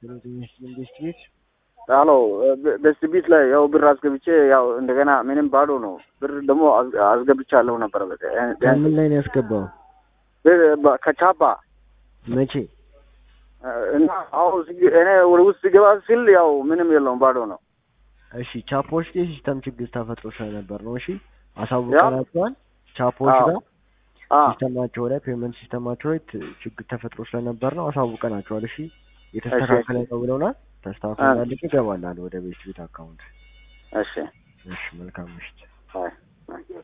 ኢንቨስት ቤት አሎ በስት ቤት ላይ ያው ብር አስገብቼ ያው እንደገና ምንም ባዶ ነው። ብር ደግሞ አስ- አስገብቻለሁ ነበር በቃ ምን ላይ ነው ያስገባው? ብር- በ- ከቻባ መቼ? እና አሁን ስግ- እኔ ወደ ውስጥ ስገባ ሲል ያው ምንም የለውም ባዶ ነው። እሺ ቻፖች ላይ ሲስተም ችግር ተፈጥሮ ስለነበር ነው። እሺ አሳውቀናቸዋል። ቻፖች አዎ። ጋር አ ሲስተማቸው ላይ ፔመንት ሲስተማቸው ላይ ት- ችግር ተፈጥሮ ስለነበር ነው። አሳውቀናቸዋል። እሺ የተስተካከለ ነው ብለውናል። ተስተካክሎ አ- እንዳለቀ ይገባላል ወደ ቤት ቤት አካውንት። እሺ እሺ መልካም ምሽት። አይ